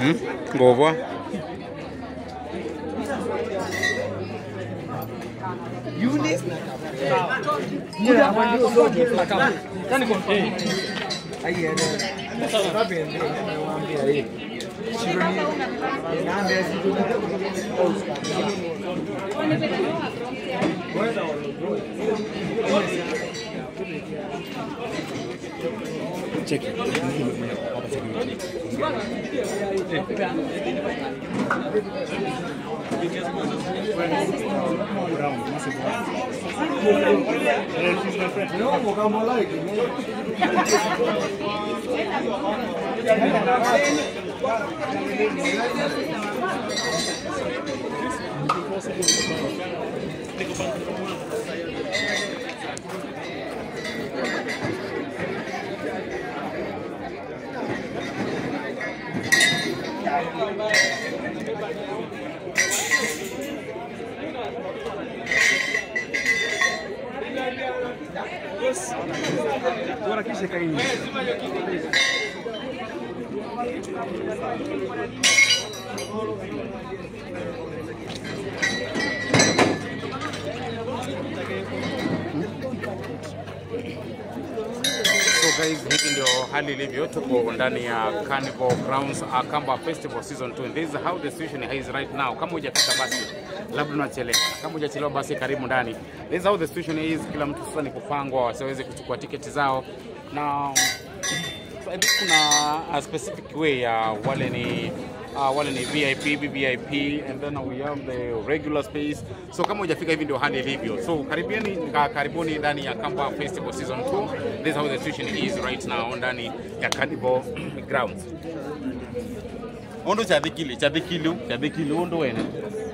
Hmm? Ngobwa. Cheki. So guys, hivi ndio hali ilivyo. Tuko ndani ya Carnival Grounds Akamba Festival Season 2. And this is how the situation is right now. Kama hujafika basi labda unachelewa. Kama hujachelewa basi karibu ndani. This is how the situation is. Kila mtu sasa ni kupangwa wasiweze kuchukua tiketi zao na so I think kuna a specific way ya wale ni uh, wale ni VIP, VVIP and then we have the regular space. So kama hujafika hivi ndio hali ilivyo. So karibieni ka- karibuni ndani ya Kamba Festival Season 2. This is how the situation is right now ndani ya Carnival Grounds. Ondo cha dhikili, cha dhikilu, cha dhikilu ondo wene.